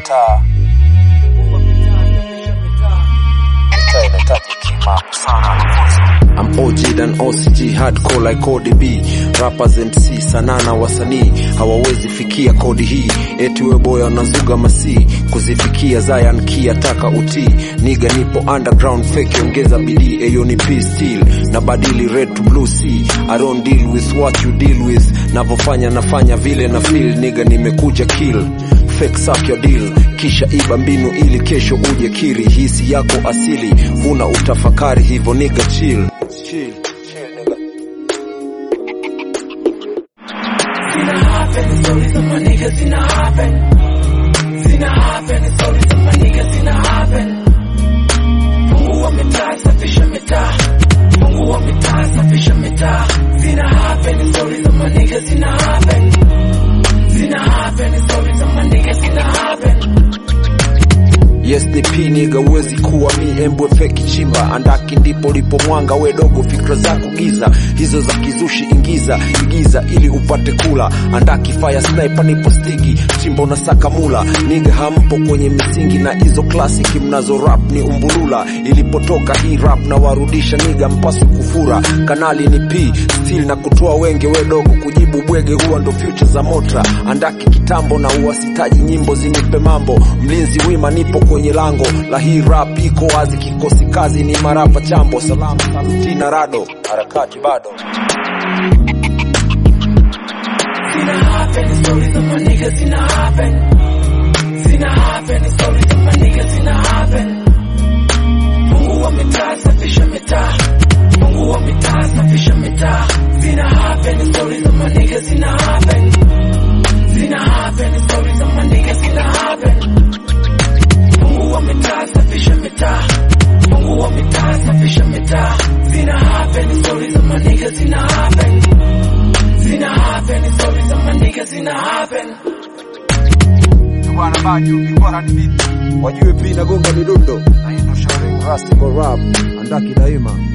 mitaa mitaa inahitaji kima sana I'm OG than OCG hardcore like Cody B rappers MC sanana wasanii hawawezi fikia kodi hii eti we boya wanazuga masii kuzifikia Zion kia taka utii niga nipo underground fake ongeza bidii eyo ni P still na badili red to blue sea I don't deal with what you deal with navofanya nafanya vile na feel niga nimekuja kill fake suck your deal kisha iba mbinu ili kesho uje kiri hisi yako asili huna utafakari hivyo niga chill chill chill nigga Zina happen, stories of my niggas zina happen. Zina happen, stories of my niggas zina happen. Mungu wa mitaa, safisha mitaa. Mungu wa mitaa, safisha mitaa. Zina happen, stories of my niggas zina happen. Zina happen, stories of my niggas zina happen. Yes DP niga uwezi kuwa mi embwe feki chimba andaki ndipo lipo mwanga we dogo fikra zako giza hizo za kizushi ingiza igiza ili upate kula andaki fire sniper nipo stigi chimba unasaka mula niga hampo kwenye misingi na hizo klasiki mnazo rap ni umbulula ilipotoka hii rap na warudisha niga mpasu kufura kanali ni P still na kutoa wenge we dogo kujibu bwege huwa ndo future za motra andaki kitambo na uwasitaji nyimbo zinipe mambo mlinzi wima nipo kwenye lango la hii rap iko wazi kikosi kazi ni marapa chambo salamu saluti na rado harakati bado Zina happen, stories of my niggas zina happen. Zina happen, stories of my niggas zina happen. Mungu wa mitaa, safisha mitaa. Mungu wa mitaa, safisha mitaa. Zina happen, stories of my niggas zina happen. Zina happen, stories of my niggas zina happen. Mungu wa mitaa, safisha mitaa. Mungu wa mitaa, safisha mitaa. Zina happen, stories of my niggas zina happen. Zina happen, stories of my niggas zina happen. bwana baju bwana ni vipi wajue pia nagonga midundo na hii ndo shauri rasti kwa rap andaki daima